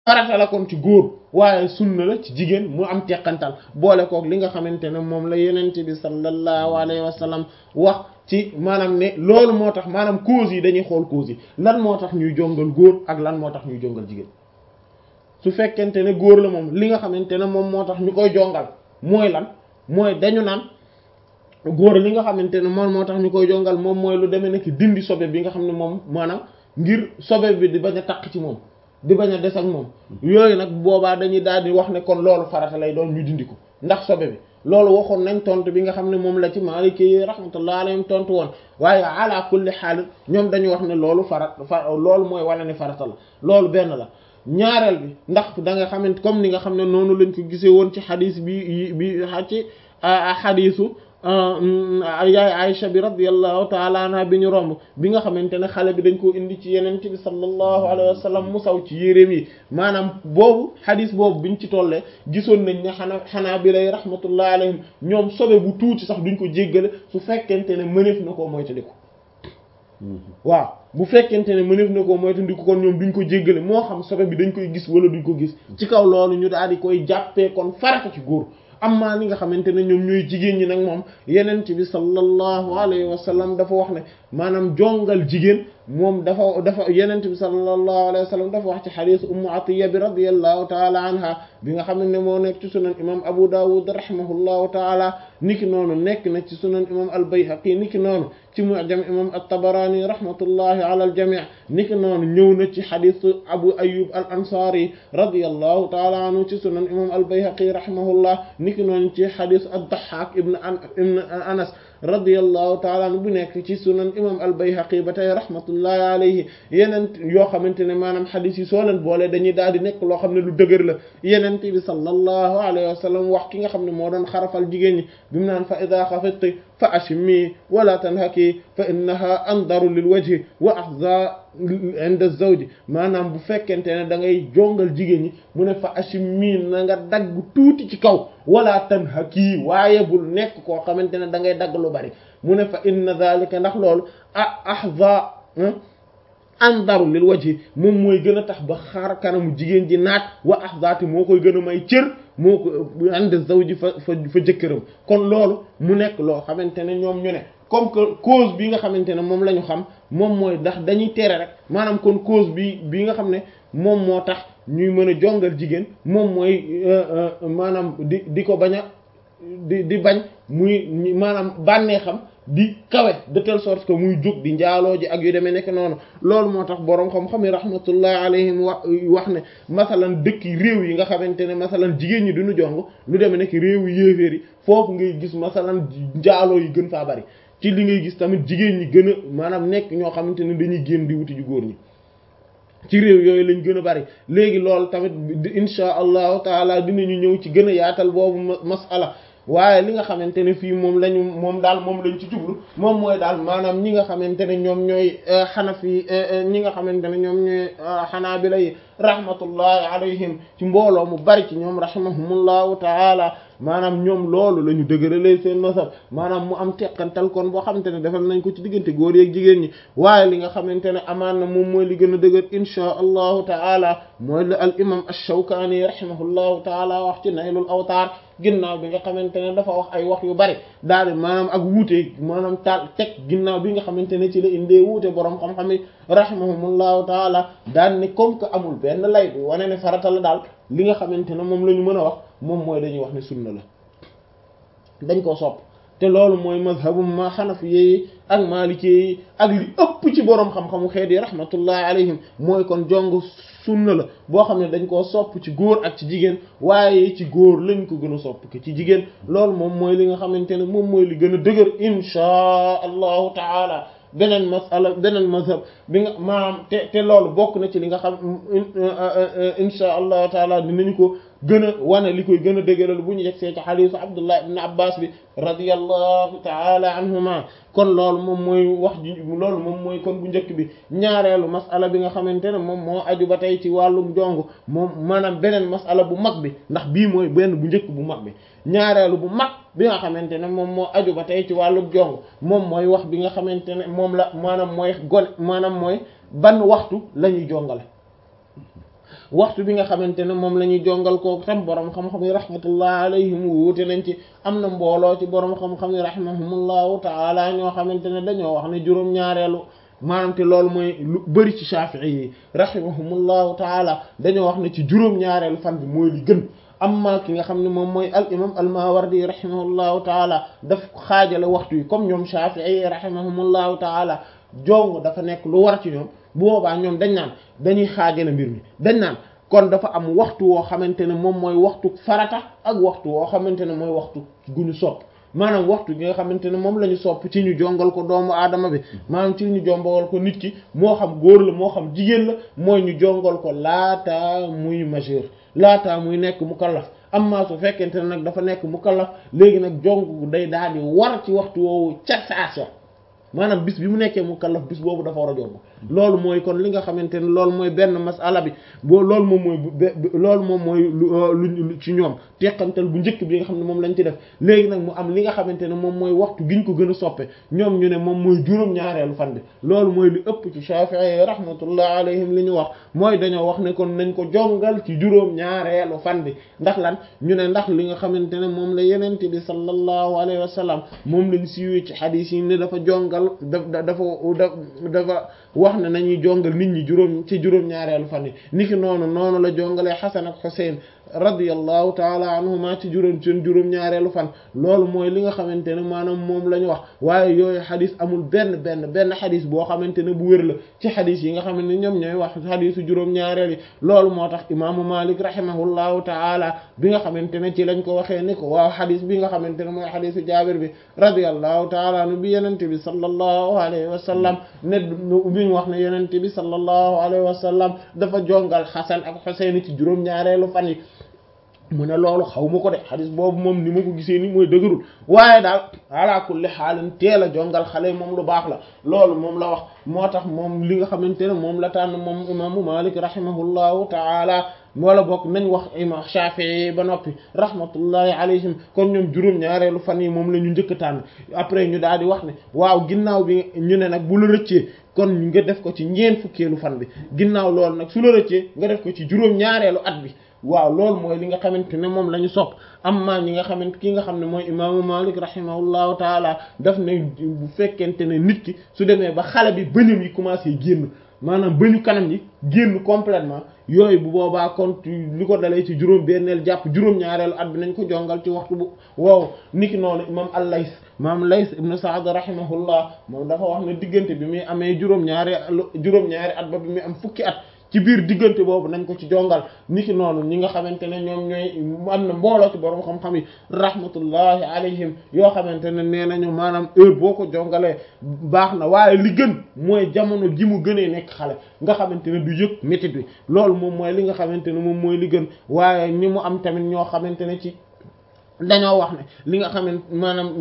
farata la kon ci góor waaye sunna la ci jigéen mu am teqantal boole kook li nga xamante ne moom la yenent bi sallallahu alayhi wa sallam wax ci maanaam ne loolu moo tax maanaam cause yi dañuy xool cause yi lan moo tax ñuy jongal góor ak lan moo tax ñuy jongal jigéen su fekkente ne góor la moom li nga xamante ne moom moo tax ñu koy jongal mooy lan mooy dañu naan góor li nga xamante ne moom moo tax ñu koy jongal moom mooy lu demee nekk dindi sobe bi nga xam ne moom maanaam ngir sobe bi di bañ a takk ci moom di bañ a des ak moom yooyu nag boobaa dañuy daal di wax ne kon loolu farata lay doon ñu dindi ko ndax sobe bi loolu waxoon nañ tontu bi nga xam ne moom la ci Maliki yi rahmatullah alayhim tontu woon waaye ala kulli xaal ñoom dañu wax ne loolu farat fa loolu mooy wala ne farata la loolu benn la ñaareel bi ndax da nga xamante comme ni nga xam ne noonu lañ ko gisee woon ci xadis bi bi ci xadisu yaay Aïcha bi radiyallahu taala anha bi ñu romb bi nga xamante ne xale bi dañ koo indi ci yeneen bi sallallahu alayhi wa sallam mu saw ci yéreem yi maanaam boobu xadis boobu biñ ci tollee gisoon nañ ne xanaa xanaa bi lay rahmatullahi alayhim ñoom sobe bu tuuti sax duñ ko jéggale su fekkente ne mëneef na koo moytandiku waaw bu fekkente ne mëneef na koo moytandiku kon ñoom duñ ko jéggale moo xam sobe bi dañ koy gis wala duñ ko gis ci kaw loolu ñu daal di koy jàppee kon farata ci góor amma li nga xamante ne ñoom ñooy jigéen ñi nag moom yenent bi sallallahu alayhi wa sallam dafa wax ne maanaam jongal jigéen moom dafa dafa yenent bi sallallahu alayhi wa sallam dafa wax ci xadiis ummu atiya bi radiyallahu taala anha bi nga xam ne moo nekk ci sunan imam abu dawud rahimahullahu taala niki noonu nekk na ci sunan imam al bayhaqi niki noonu ci mu'jam imam at-tabarani rahmatullahi ala al jami' niki noonu ñëw na ci xadiis abu ayyub al ansari radiyallahu taala anhu ci sunan imam al bayhaqi rahimahullah niki noonu ci xadiis ad-dahhak ibn ibn anas radiyallahu taala anhu bu nekk ci sunan imam al bayhaqi ba tey rahmatullahi alayhi yeneen yoo xamante ne maanaam xadis yi soo leen boole dañuy daal di nekk loo xam ne lu dëgër la yeneen bi sallallahu alayhi wa sallam wax ki nga xam ne moo doon xarafal jigéen ñi bi mu naan fa ida xafidti fa ashmi wala tanhaki fa innaha andaru lil wajhi wa ahza inda zawji maanaam bu fekkente ne da ngay jongal jigéen ñi mu ne fa ashmi na nga dagg tuuti ci kaw wala tanhaki waaye bul nekk koo xamante ne da ngay dagg lu bari mu ne fa inna dhalika ndax loolu ah ahza andaru lil wajhi moom mooy gën a tax ba xaar kanamu jigéen ji naat wa ahzaati moo koy gën a may cër moo ko ànd zawji fa fa fa jëkkëram kon loolu mu nekk loo xamante ne ñoom ñu ne comme que cause bi nga xamante ne moom la ñu xam moom mooy ndax dañuy tere rek maanaam kon cause bi bi nga xam ne moom moo tax ñuy mën a jongal jigéen moom mooy maanaam di di ko bañ a di di bañ muy maanaam bànnee xam di kawe de telle sorte que muy jóg di njaaloo ji ak yu demee nekk noonu loolu moo tax boroom xam-xam yi rahmatullahi alayhim wax wax ne masalan dëkk réew yi nga xamante ne masalan jigéen ñi duñu jong lu demee nekk réew yi yéeféer yi foofu ngay gis masalan njaaloo yi gën faa bari ci li ngay gis tamit jigéen ñi gën a maanaam nekk ñoo xamante ne dañuy génn di wuti ju góor ñi ci réew yooyu lañ gën a bari léegi loolu tamit insha allahu taala dinañu ñëw ci gën a yaatal boobu masala waaye li nga xamante ne fii moom lañu moom daal moom lañ ci jublu moom mooy daal maanaam ñi nga xamante ne ñoom ñooy xanafi ñi nga xamante ne ñoom ñooy xanaabila yi rahmatullahi alayhim ci mbooloo mu bari ci ñoom rahimahumullahu taala maanaam ñoom loolu la ñu dëgëralee seen masab maanaam mu am teqantal kon boo xamante ne defal nañ ko ci diggante góor yeeg jigéen ñi waaye li nga xamante ne amaan na moom mooy li gën a dëgër inchaa allahu taala mooy la al imam ash-Shawkani rahimahullahu taala wax ci Naylul Awtaar ginnaaw bi nga xamante ne dafa wax ay wax yu bari daal di maanaam ak wuute maanaam taal teg ginnaaw bi nga xamante ne ci la indee wuute borom xam-xam yi rahimahumullahu taala daan ni comme que amul benn lay bi wane ne farata la daal li nga xamante ne moom la ñu mën a wax moom mooy dañuy wax ne sunna la dañ koo sopp te loolu mooy mazhabu ma xanafi yi ak maliki yi ak li ëpp ci borom xam-xamu xeet yi rahmatullahi alayhim mooy kon jong sunna la boo xam ne dañ koo sopp ci góor ak ci jigéen waaye ci góor lañ ko gën a sopp ke ci jigéen loolu moom mooy li nga xamante ne moom mooy li gën a dëgër inchaa allahu taala beneen masala beneen mazhab bi nga maanaam te te loolu bokk na ci li nga xam insha allahu taala dinañu ko gën a wane li koy gën a dëgëral bu ñu yegsee ci xadiisu abdullah ibn abbas bi radiyallahu taala anhuma kon loolu moom mooy wax ji loolu moom mooy kon bu njëkk bi ñaareelu masala bi nga xamante ne moom moo aju ba tey ci wàllum jong moom maanaam beneen masala bu mag bi ndax bii mooy benn bu njëkk bu mag bi ñaareelu bu mag bi nga xamante ne moom moo aju ba tey ci wàllum jong moom mooy wax bi nga xamante ne moom la maanaam mooy gone maanaam mooy ban waxtu la ñuy jongale waxtu bi nga xamante ne moom la ñuy jongal kooku tam borom xam-xam yi rahmatullah alayhim wuute nañ ci am na mbooloo ci borom xam-xam yi rahimahumullahu taala ñoo xamante ne dañoo wax ne juróom-ñaareelu maanaam te loolu mooy lu bari ci Shafi'i yi rahimahumullahu taala dañoo wax ne ci juróom-ñaareelu fan bi mooy li gën amma ki nga xam ne moom mooy al imam al Mawardi rahimahullahu taala daf xaajale waxtu yi comme ñoom Shafi'i yi rahimahumullahu taala jong dafa nekk lu war ci ñoom bu boobaa ñoom dañ naan dañuy xaajale mbir mi dañ naan kon dafa am waxtu woo xamante ne moom mooy waxtu farata ak waxtu woo xamante ne mooy waxtu gu ñu sopp maanaam waxtu gi nga xamante ne moom la ñu sopp ci ñu jongal ko doomu aadama bi maanaam ci ñu jongal ko nit ki moo xam góor la moo xam jigéen la mooy ñu jongal ko laata muy majeur laata muy nekk mukallaf amma su fekkente ne nag dafa nekk mukallaf léegi nag jong day daal di war ci waxtu woowu ca saasa maanaam bis bi mu nekkee mukallaf bis boobu dafa war a jong loolu mooy kon li nga xamante ne loolu mooy benn masala bi boo loolu moom mooy loolu moom mooy lu ci ñoom teqantal bu njëkk bi nga xam ne moom lañ ci def léegi nag mu am li nga xamante ne moom mooy waxtu giñ ko gën a soppe ñoom ñu ne moom mooy juróom-ñaareelu fan bi loolu mooy li ëpp ci Shafi'i rahmatullah alayhim li ñu wax mooy dañoo wax ne kon nañ ko jongal ci juróom-ñaareelu fan bi ndax lan ñu ne ndax li nga xamante ne moom la yenente bi sallallahu alayhi wa sallam moom lañ siiwee ci hadith yi ne dafa jongal da dafa dafa wax ne nañuy jongal nit ñi juróom ci juróom-ñaareelu fan yi niki noonu noonu la jongalee Hasan ak Husayn radiyallahu taala anhuma ci juróom seen juróom-ñaareelu fan loolu mooy li nga xamante ne maanaam moom la ñu wax waaye yooyu xadis amul benn benn benn xadis boo xamante ne bu wér la ci xadis yi nga xam ne ñoom ñooy wax xadisu juróom-ñaareel yi loolu moo tax imaamu Malik rahimahullahu taala bi nga xamante ne ci lañ ko waxee ni ko waaw xadis bi nga xamante ne mooy xadisu Jaabir bi radiyallahu taala anu bi yenente bi sallallahu alayhi wa sallam ne bi ñu wax ne yenente bi sallallahu alayhi wa sallam dafa jongal Xasan ak Xuseyn ci juróom-ñaareelu fan yi mu ne loolu xaw ma ko de xadis boobu moom ni ma ko gisee ni mooy dëgërul waaye daal ala kulli xaalin teel a jongal xale moom lu baax la loolu moom la wax moo tax moom li nga xamante ne moom la tànn moom imaamu Malik rahimahullahu taala wala bokk nañ wax imam Shafi'i ba noppi rahmatullahi alayhim kon ñoom juróom-ñaareelu fan yi moom la ñu njëkk a tànn après ñu daal di wax ne waaw ginnaaw bi ñu ne nag bu la rëccee kon nga def ko ci ñeent fukkeelu fan bi ginnaaw loolu nag su la rëccee nga def ko ci juróom-ñaareelu at bi waaw loolu mooy li nga xamante ne moom la ñu sopp amma ñi nga xamante ki nga xam ne mooy imaamu Malik rahimahullahu taala daf ne bu fekkente ne nit ki su demee ba xale bi bëñam yi commencé génn maanaam bëñu kanam yi génn complètement yooyu bu boobaa kon li ko dalee ci juróom benneel jàpp juróom-ñaareelu at bi nañ ko jongal ci waxtu bu wow niki noonu imam al-Lays imam Lays ibn Sa'd rahimahullah moom dafa wax ne diggante bi muy amee juróom-ñaari juróom-ñaari at ba bi muy am fukki at ci biir diggante boobu nañ ko ci jongal niki noonu ñi nga xamante ne ñoom ñooy am na mbooloo ci borom xam-xam yi rahmatullahi alayhim yoo xamante ne nee nañu maanaam heure boo ko jongalee baax na waaye li gën mooy jamono ji mu gënee nekk xale nga xamante ne du yëg métit bi loolu moom mooy li nga xamante ne moom mooy li gën waaye ñi mu am tamit ñoo xamante ne ci dañoo wax ne li nga xamante maanaam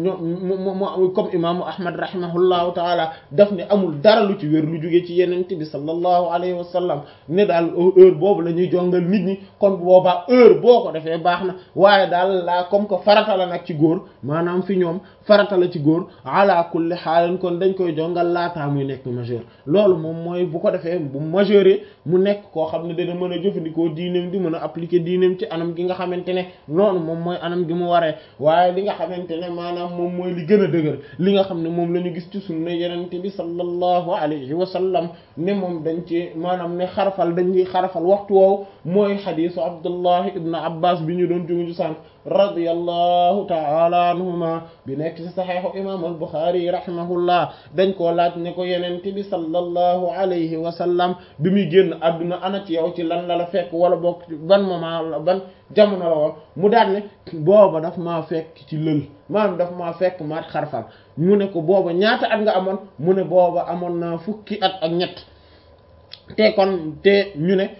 ñoo comme imaamu ahmad rahimahullahu taala daf ne amul dara lu ci wér lu jóge ci yenente bi sallallahu alayhi wa sallam ne daal heure boobu la ñuy jongal nit ñi kon boobaa heure boo ko defee baax na waaye daal laa comme que farata la nag ci góor maanaam fi ñoom farata la ci góor ala kulli xaalin kon dañ koy jongal laataa muy nekk majeur loolu moom mooy bu ko defee bu majeure mu nekk koo xam ne dana mën a jëfandikoo diineem di mën a appliquer diineem ci anam gi nga xamante ne noonu moom mooy anam gi mu waree waaye li nga xamante ne maanaam moom mooy li gën a dëgër li nga xam ne moom la ñu gis ci sunna yenente bi sallallahu alayhi wa sallam ne moom dañ ci maanaam ne xarafal dañ ci xarafal waxtu woowu mooy xadisu abdullahi ibn abbas bi ñu doon juguju sànq radiyallahu ta'ala anhuma bi nekk ci saxeexu imam al-Bukhari rahimahullah dañ koo laaj ne ko yenente bi sallallahu alayhi wa sallam bi muy génn àdduna ana ci yow ci lan la la fekk wala bokk ban moment la ban jamono la woon mu daal ne booba daf maa fekk ci lël maanaam daf maa fekk maat xarfal mu ne ko booba ñaata at nga amoon mu ne booba amoon naa fukki at ak ñett te kon te ñu ne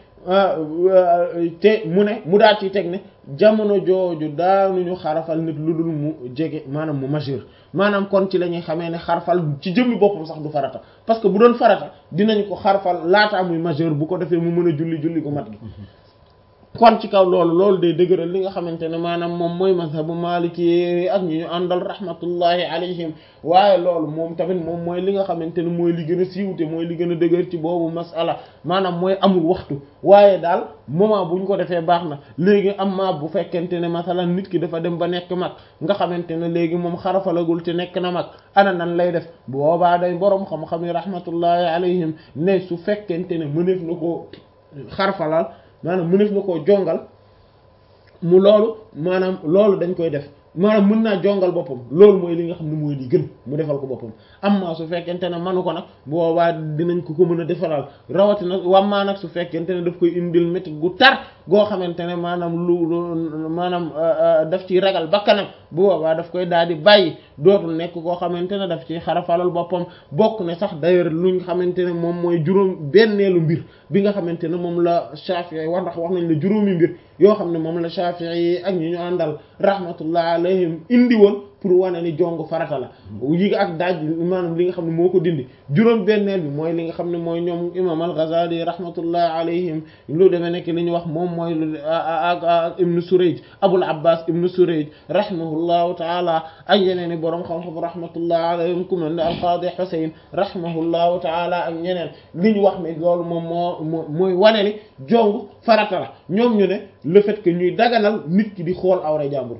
te mu ne mu daal ci teg ne jamono jooju daanuñu xarafal nit lu dul mu jege maanaam mu majeur maanaam kon ci la ñuy xamee ne xarfal ci jëmmi boppam sax du farata parce que bu doon farata dinañ ko xarfal laataa muy majeur bu ko defee mu mën a julli julli gu mat gi kon ci kaw loolu loolu day dëgëral li nga xamante ne maanaam moom mooy mazhabu maliki ak ñi ñu àndal rahmatullahi alayhim waaye loolu moom tamit moom mooy li nga xamante ne mooy li gën a siiwte mooy li gën a dëgër ci boobu masala maanaam mooy amul waxtu waaye daal moment bu ñu ko defee baax na léegi am ma bu fekkente ne masalan nit ki dafa dem ba nekk mag nga xamante ne léegi moom xarafalagul te nekk na mag ana nan lay def boobaa day boroom xam-xam yi rahmatullahi alayhim ne su fekkente ne mëneef na koo xarfalal maanaam mëneef na koo jongal mu loolu maanaam loolu dañ koy def maanaam mën naa jongal boppam loolu mooy li nga xam ne mooy li gën mu defal ko boppam amma su fekkente ne manu ko nag boobaa dinañ ko ko mën a defaral rawatina wammaa nag su fekkente ne daf koy indil métti gu tar goo xamante ne maanaam lu maanaam daf ciy ragal bakkanam bu boobaa daf koy daal di bàyyi dootul nekk koo xamante ne daf ciy xarafalal boppam bokk ne sax d'ailleurs luñ xamante ne moom mooy juróom benneelu mbir bi nga xamante ne moom la Shafi'i wax ndax wax nañ la juróomi mbir yoo xam ne moom la Shafi'i ak ñi ñu àndal rahmatullah alayhim indi woon pour wane ni jong farata la yi ak daaj maanaam li nga xam ne moo ko dindi juróom benneel bi mooy li nga xam ne mooy ñoom imam al-Ghazali rahmatullah alayhim lu demee nekk li ñu wax moom mooy ak ak ibnu Surayj Abul Abbas ibnu Surayj rahimahullahu taala ak yeneen i boroom xam-xam rahmatullah alayhim ku mel ne al-Qadi Husayn rahimahullahu taala ak ñeneen li ñu wax ne loolu moom moo mooy wane ni jong farata la ñoom ñu ne le fait que ñuy daganal nit ki di xool awra jàmbur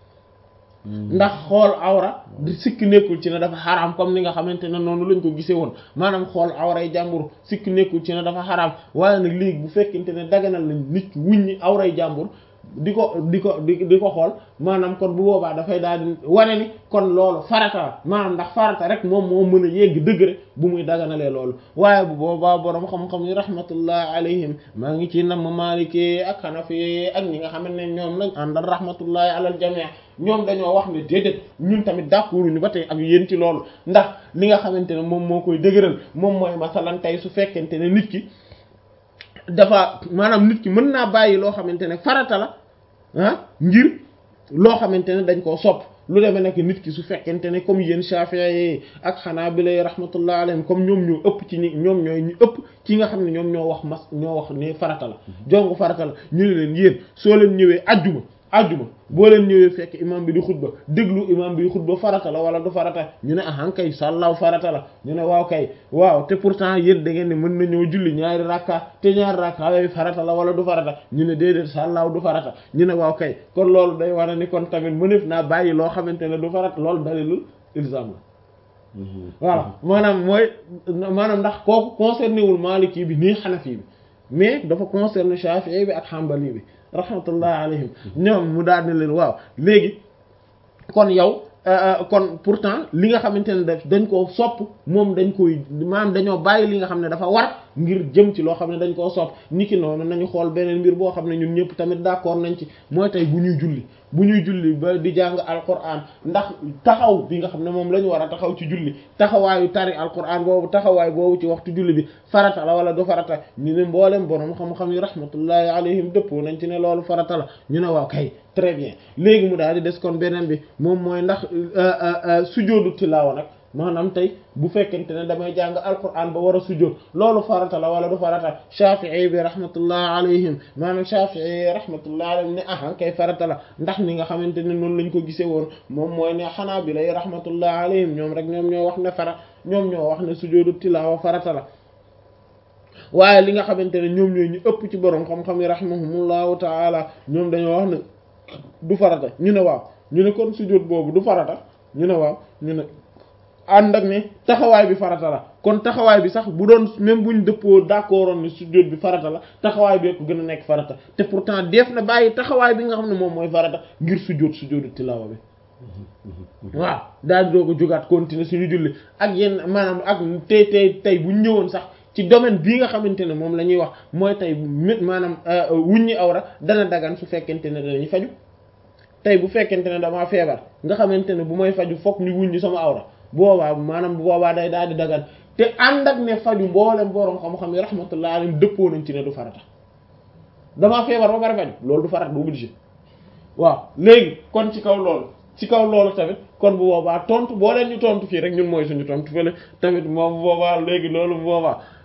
ndax xool awra di sikk nekkul ci ne dafa xaraam comme ni nga xamante ne noonu lañ ko gisee woon maanaam xool awray jàmbur sikk nekkul ci ne dafa xaraam waaye nag léegi bu fekkente ne daganal nañ nit ki wuññi awray jàmbur di ko di ko di di ko xool maanaam kon bu boobaa dafay daal di wane ni kon loolu farata la maanaam ndax farata rek moom moo mën a yegg degré bu muy daganalee loolu waaye bu boobaa boroom xam-xam yi rahmatullah alayhim maa ngi ci nam Maliki ak Hanafi ak ñi nga xam ne ñoom lañ àndal rahmatullahi alal jamii ñoom dañoo wax ne déedéet ñun tamit d'accord ñu ba tey ak yéen ci loolu ndax li nga xamante ne moom moo koy dëgëral moom mooy masalan tey su fekkente ne nit ki dafa maanaam nit ki mën naa bàyyi loo xamante ne farata la ah ngir loo xamante ne dañ koo sopp lu demee nekk nit ki su fekkente ne comme yéen Shafi'i ak Hanabila rahmatullah alayhim comme ñoom ñoo ëpp ci ñi ñoom ñooy ñu ëpp ci nga xam ne ñoom ñoo wax mas ñoo wax ne farata la jongu farata la ñu ne leen yéen soo leen ñëwee ajjuma ajjuma boo leen ñëwee fekk imam bi di xutba déglu imam bi di xutba farata la wala du farata ñu ne ahan kay sàllaaw farata la ñu ne waaw kay waaw te pourtant yéen da ngeen ne mën na ñëw julli ñaari rakka te ñaari rakka yooyu farata la wala du farata ñu ne déedéet sàllaaw du farata ñu ne waaw kay kon loolu day wane ni kon tamit mënef naa bàyyi loo xamante ne du farata loolu dalilul ilzam la voilà maanaam mooy maanaam ndax kooku concerné wul Maliki bi nii Hanafi bi mais dafa concerné Shafi'i bi ak Hanbali bi rahmatullah alayhim ñoom mu daal ne leen waaw léegi kon yow kon pourtant li nga xamante ne daf dañ koo sopp moom dañ koy maanaam dañoo bàyyi li nga xam ne dafa war ngir jëm ci loo xam ne dañ koo sopp niki noonu nañu xool beneen mbir boo xam ne ñun ñëpp tamit d'accord nañ ci mooy tey bu ñuy julli bu ñuy julli ba di jàng alquran ndax taxaw bi nga xam ne moom la ñu war a taxaw ci julli taxawaayu tari alquran boobu taxawaay boobu ci waxtu julli bi farata la wala du farata ñu ne mboolem borom xam-xam yi rahmatullahi alayhim dëppoo nañ ci ne loolu farata la ñu ne waaw kay très bien léegi mu daal di des kon beneen bi moom mooy ndax sujjóotu tilaawa nag maanaam tey bu fekkente ne damay jàng alquran ba war a sujjóot loolu farata la wala du farata Shafi'i bi rahmatullah alayhim maanaam Shafi'i rahmatullah alayhim ne ah kay farata la ndax ni nga xamante ne noonu lañ ko gisee woon moom mooy ne Hanabila rahmatullah alayhim ñoom rek ñoom ñoo wax ne fara ñoom ñoo wax ne sujjóotu tilaawa farata la waaye li nga xamante ne ñoom ñooy ñu ëpp ci borom xam-xam yi rahimahumullahu taala ñoom dañoo wax ne du farata ñu ne waaw ñu ne kon sujjóot boobu du farata ñu ne waaw ñu ne ànd ak ne taxawaay bi farata la kon taxawaay bi sax bu doon même buñ dëppoo d'accord ne sujjóot bi farata la taxawaay bi ko gën a nekk farata te pourtant def na bàyyi taxawaay bi nga xam ne moom mooy farata ngir sujjóot sujjóotu tilaawa bi waaw daal di doog a jógaat continuer suñu julli ak yenn maanaam ak tey tey tey bu ñëwoon sax ci domaine bii nga xamante ne moom la ñuy wax mooy tey maanaam wuññi awra dana dagan su fekkente ne danañu faju tey bu fekkente ne damaa feebar nga xamante ne bu may faju fokk ñu wuññi sama awra boobaa maanaam bu boobaa day daal di dagan te ànd ak ne faju mboolem borom xam-xam yi rahmatullah alayhim dëppoo nañ ci ne du farata damaa feebar ba bari faju loolu du farata bu obligé waaw léegi kon ci kaw loolu ci kaw loolu tamit kon bu boobaa tontu boo leen ñu tontu fii rek ñun mooy suñu tontu fële tamit moom bu boobaa léegi loolu bu boobaa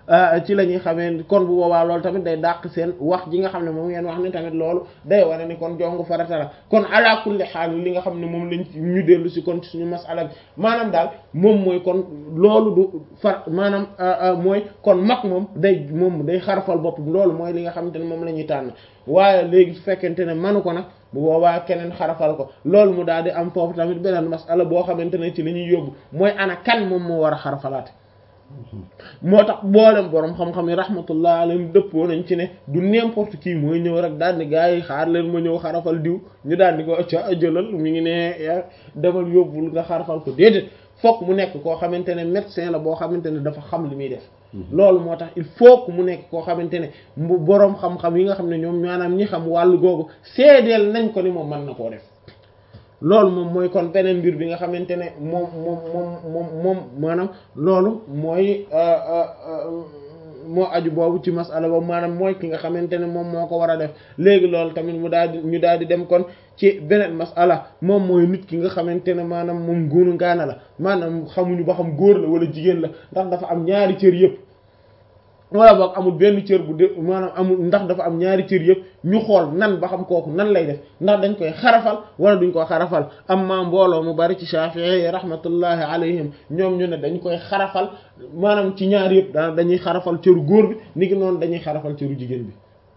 ci la ñuy xamee kon bu boobaa loolu tamit day dàq seen wax ji nga xam ne moom ngeen wax ni tamit loolu day wane ni kon jongu farata la kon ala kulli xaal li nga xam ne moom lañ ñu dellu si kon suñu masala bi maanaam daal moom mooy kon loolu du far maanaam mooy kon mag moom day moom day xarfal boppam loolu mooy li nga xamante ne moom la ñuy tànn waaye léegi su fekkente ne manu ko nag bu boobaa keneen xarafal ko loolu mu daal di am foofu tamit beneen masala boo xamante ne ci li ñuy yóbbu mooy ana kan moom moo war a xarafalaate moo tax boolem borom xam-xam yi rahmatullah alayhim dëppoo nañ ci ne du n'importe qui mooy ñëw rek daal di gars yi xaar leen ma ñëw xarafal diw ñu daal di ko ca jëlal mi ngi ne demal yóbbul nga xarafal ko déedéet fokk mu nekk koo xamante ne médecin la boo xamante ne dafa xam li muy def loolu moo tax il faut que mu nekk koo xamante ne mu boroom xam-xam yi nga xam ne ñoom maanaam ñi xam wàllu googu seedeel nañ ko ni moom mën na koo def loolu moom mooy kon beneen mbir bi nga xamante ne moom moom moom moom moom maanaam loolu mooy moo aju boobu ci masala boobu maanaam mooy ki nga xamante ne moom moo ko war a def léegi loolu tamit mu daal di ñu daal di dem kon ci beneen masala moom mooy nit ki nga xamante ne maanaam moom góonu ngaana la maanaam xamuñu ba xam góor la wala jigéen la ndax dafa am ñaari cër yëpp wala boog amul benn cër bu de maanaam amul ndax dafa am ñaari cër yëpp ñu xool nan ba xam kooku nan lay def ndax dañ koy xarafal wala duñ ko xarafal amma mbooloo mu bari ci Shafi'i rahmatullahi alayhim ñoom ñu ne dañ koy xarafal maanaam ci ñaar yëpp da dañuy xarafal cëru góor bi ni ki noonu dañuy xarafal cëru jigéen bi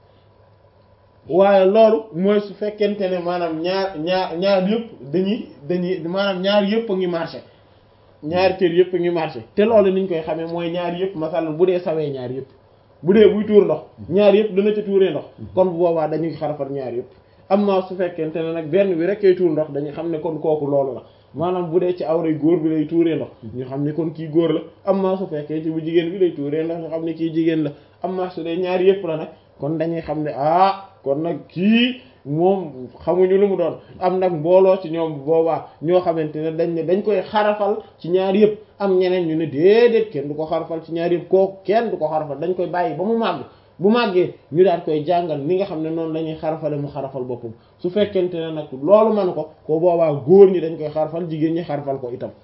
waaye loolu mooy su fekkente ne maanaam ñaar ñaar ñaar yëpp dañuy dañuy maanaam ñaar yëpp a ngi marché ñaari cër yëpp a ngi marché te loolu niñ koy xamee mooy ñaar yëpp masalan bu dee sawee ñaar yëpp bu dee buy tuur ndox ñaar yëpp dana ca tuuree ndox kon bu boobaa dañuy xarafal ñaar yëpp amma su fekkente ne nag benn bi rek kay tuur ndox dañuy xam ne kon kooku loolu la maanaam bu dee ci awray góor bi lay tuuree ndox ñu xam ne kon kii góor la amma su fekkee ci bu jigéen bi lay tuuree ndox ñu xam ne kii jigéen la amma su dee ñaar yëpp la nag kon dañuy xam ne ah kon nag kii moom xamuñu lu mu doon am nag mbooloo ci ñoom boobaa ñoo xamante ne dañ ne dañ koy xarafal ci ñaar yëpp am ñeneen ñu ne déedéet kenn du ko xarafal ci ñaar yëpp kooku kenn du ko xarafal dañ koy bàyyi ba mu màgg bu màggee ñu daal koy jàngal ni nga xam ne noonu la ñuy xarafale mu xarafal boppam su fekkente ne nag loolu manu ko ko boobaa góor ñi dañ koy xarafal jigéen ñi xarafal ko itam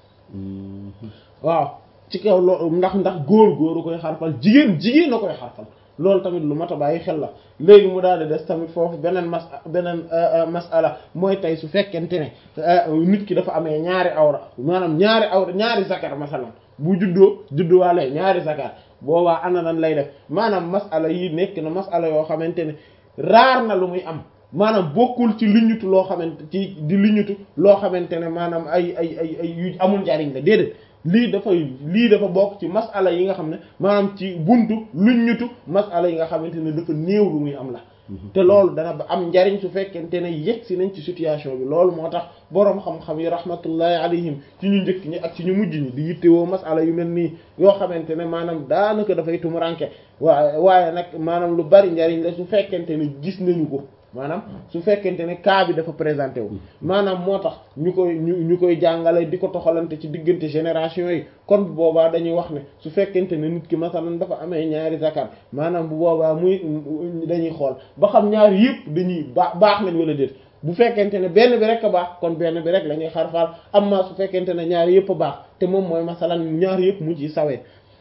waaw ci kaw loo ndax ndax góor góoru koy xarafal jigéen jigéen na koy xarafal loolu tamit lu mat a bàyyi xel la léegi mu daal di des tamit foofu beneen mas beneen masala mooy tey su fekkente ne nit ki dafa amee ñaari awra maanaam ñaari awra ñaari zakar masalan bu juddoo judduwaale ñaari zakar boobaa ana nan lay def maanaam masala yi nekk na masala yoo xamante ne raar na lu muy am maanaam bokkul ci liñutu loo xamante ci di liñutu loo xamante ne maanaam ay ay ay ay yu amul njariñ la déedéet lii dafay lii dafa bokk ci masala yi nga xam ne maanaam ci buntu luñ ñutu masala yi nga xamante ne dafa néew lu muy am la te loolu dana ba am njariñ su fekkente ne yegg si nañ ci situation bi loolu moo tax boroom xam-xam yi rahmatullahi alayhim ci ñu njëkk ñi ak ci ñu mujj ñi di yittewoo masala yu mel nii yoo xamante ne maanaam daanaka dafay tumuranke waaye waaye nag maanaam lu bari njariñ la su fekkente ne gis nañu ko maanaam su fekkente ne cas bi dafa présenté wu maanaam moo tax ñu koy ñu ñu koy jàngale di ko toxalante ci diggante génération yi kon bu boobaa dañuy wax ne su fekkente ne nit ki masalan dafa amee ñaari zakar maanaam bu boobaa muy dañuy xool ba xam ñaari yëpp dañuy baax baax nañ wala déet bu fekkente ne benn bi rek a baax kon benn bi rek la ñuy xarfaal amma su fekkente ne ñaari yëpp a baax te moom mooy masalan ñaari yëpp mu ci sawee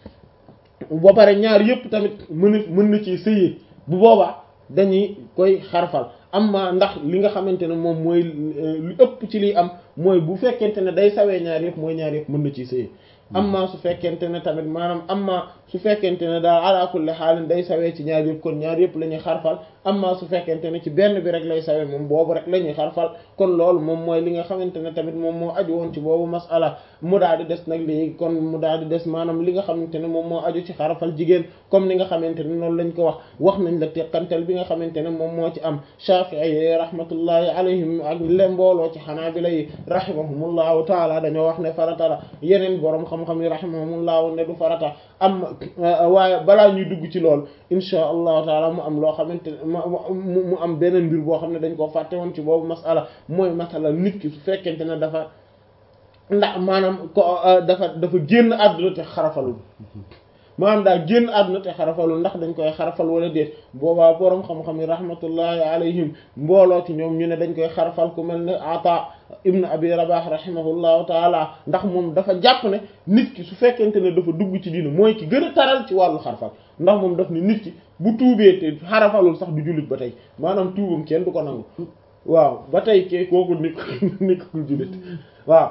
ba pare ñaari yëpp tamit mën mën na ci sëyee bu boobaa dañuy koy xarfal amma ndax li nga xamante ne moom mooy lu ëpp ci liy am mooy bu fekkente ne day sawee ñaar yëpp mooy ñaar yëpp mën na ciy sëy amma su fekkente ne tamit maanaam amma su fekkente ne daal ala kulli xaalin day sawee ci ñaar yëpp kon ñaar yëpp la ñuy xarfal amma su fekkente ne ci benn bi rek lay sawee moom boobu rek la ñuy xarfal kon loolu moom mooy li nga xamante ne tamit moom moo aju woon ci boobu masala mu daal di des nag léegi kon mu daal di des maanaam li nga xamante ne moom moo aju ci xarafal jigéen comme ni nga xamante ne noonu lañ ko wax wax nañ la teqantal bi nga xamante ne moom moo ci am Shafi'i rahmatullahi alayhim ak le mbooloo ci Hanabila yi rahimahumullahu taala dañoo wax ne farata la yeneen borom xam-xam yi rahimahumullahu ne du farata am waaye balaa ñuy dugg ci lool insha allahu taala mu am loo xamante mu am beneen mbir boo xam ne dañ koo fàtte woon ci boobu masala mooy masala nit ki su fekkente ne dafa ndax maanaam ko dafa dafa génn àdduna te xarafalul maanaam daa génn àdduna te xarafalul ndax dañ koy xarafal wala déet boobaa boroom xam-xam yi rahmatullahi alayhim mbooloo ci ñoom ñu ne dañ koy xarafal ku mel ne ata ibn abi rabah rahimahullahu taala ndax moom dafa jàpp ne nit ki su fekkente ne dafa dugg ci diina mooy ki gën a taral ci wàllu xarafal ndax moom daf ne nit ki bu tuubee te xarafalul sax du jullit ba tey maanaam tuubam kenn du ko nangu waaw ba tey kee kooku nik nikkul jullit waaw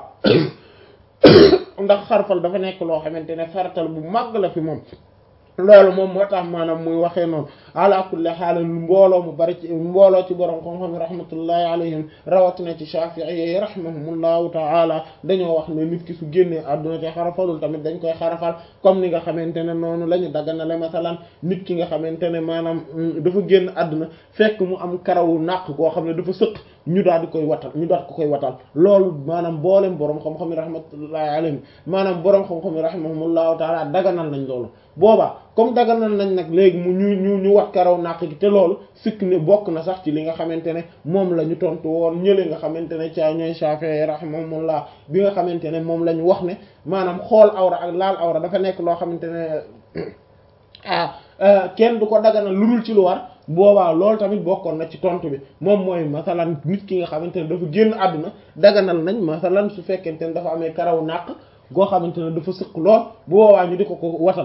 ndax xarfal dafa nekk loo xamante ne faratal bu màgg la fi moom loolu moom moo tax maanaam muy waxee noonu ala kulli xaal mbooloo mu bari ci mbooloo ci borom xam-xam rahmatullahi alayhim rawatina ci Shafi'i rahimahumullahu ta'ala dañoo wax ne nit ki su génnee àdduna te xarafalul tamit dañ koy xarafal comme ni nga xamante ne noonu la ñu dagganale masalan nit ki nga xamante ne maanaam dafa génn àdduna fekk mu am karawu naq goo xam ne dafa sëq ñu daal di koy watal ñu daal ko koy watal loolu maanaam mboolem borom xam-xam yi rahmatullahi alayhim maanaam borom xam-xam yi rahimahumullahu ta'ala daganal nañ loolu boobaa comme daganal nañ nag léegi mu ñu ñu ñu wat karaw naq gi te loolu sikk ne bokk na sax ci li nga xamante ne moom la ñu tontu woon ñële nga xamante ne ca ñooy Shafi'i rahimahumullah bi nga xamante ne moom la ñu wax ne maanaam xool awra ak laal awra dafa nekk loo xamante ne ah kenn du ko daganal lu dul ci lu war boobaa loolu tamit bokkoon na ci tontu bi moom mooy masalan nit ki nga xamante ne dafa génn àdduna daganal nañ masalan su fekkente ne dafa amee karaw naq goo xamante ne dafa sëq lool bu boobaa ñu di ko ko watal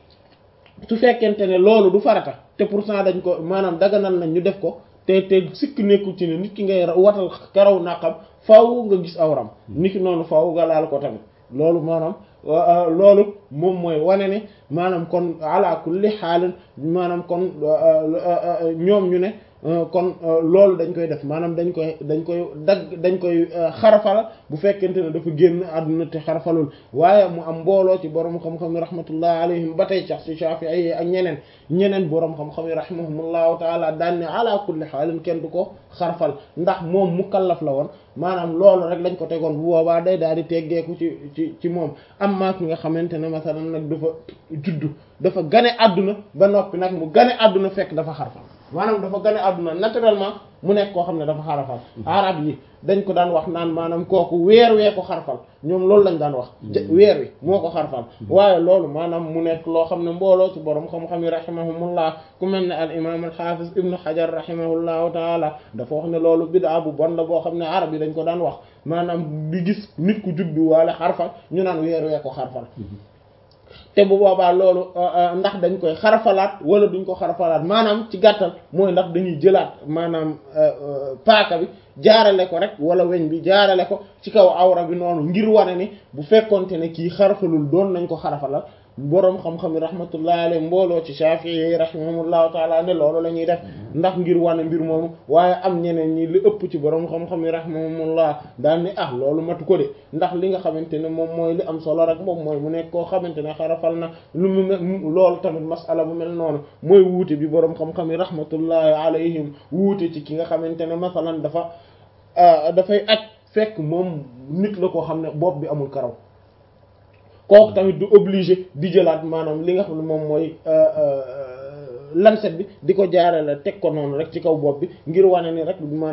su fekkente ne loolu du farata te pourtant dañ ko maanaam daganal nañ ñu def ko te te sikk nekkul ci ne nit ki ngay watal karaw naqam faaw nga gis awram nit ki noonu faaw nga laal ko tamit loolu maanaam loolu moom mooy wane ne maanaam kon ala kulli xaalin maanaam kon ñoom ñu ne kon loolu dañ koy def maanaam dañ koy dañ koy dagg dañ koy xarafal bu fekkente ne dafa génn àdduna te xarafalul waaye mu am mbooloo ci borom xam-xam yi rahmatullah alayhim ba tey sax ci Shafi'i yi ak ñeneen ñeneen borom xam-xam yi rahimahumullahu taala daan ne ala kulli xaalin kenn du ko xarafal ndax moom mukallaf la woon maanaam loolu rek lañ ko tegoon bu boobaa day daal di teggeeku ci ci ci moom am maa ki nga xamante ne masalan nag dafa juddu dafa gane àdduna ba noppi nag mu gane àdduna fekk dafa xarafal maanaam dafa gane àdduna naturellement mu nekk koo xam ne dafa xarafal arab yi dañ ko daan wax naan maanaam kooku weer wee ko xarfal ñoom loolu lañ daan wax weer wi moo ko xarfal waaye loolu maanaam mu nekk loo xam ne mbooloo ci borom xam-xam yi rahimahumullah ku mel ne al imam al hafiz ibnu hajar rahimahullahu taala dafa wax ne loolu bid'a bu bon la boo xam ne arab yi dañ ko daan wax maanaam di gis nit ku juddu waale xarfal ñu naan weer wee ko xarfal te bu boobaa loolu ndax dañ koy xarafalaat wala duñ ko xarafalaat maanaam ci gàttal mooy ndax dañuy jëlaat maanaam paaka bi jaarale ko rek wala weñ bi jaarale ko ci kaw awra bi noonu ngir wane ni bu fekkonte ne kii xarafalul doon nañ ko xarafalal boroom xam-xam yi rahmatullahi alayhi mbooloo ci Shafi'i rahimahumullahu taala ne loolu la ñuy def ndax ngir wane mbir moomu waaye am ñeneen ñi li ëpp ci boroom xam-xam yi rahimahumullah daal ni ah loolu matu ko de ndax li nga xamante ne moom mooy li am solo rek moom mooy mu nekk koo xamante ne xarafal na lu mu loolu tamit masala bu mel noonu mooy wuute bi boroom xam-xam yi rahmatullahi alayhim wuute ci ki nga xamante ne masalan dafa dafay aj fekk moom nit la koo xam ne bopp bi amul karaw kooku tamit du obligé di jëlaat maanaam li nga xam ne moom mooy lancette bi di ko jaarale teg ko noonu rek ci kaw bopp bi ngir wane ni rek maanaam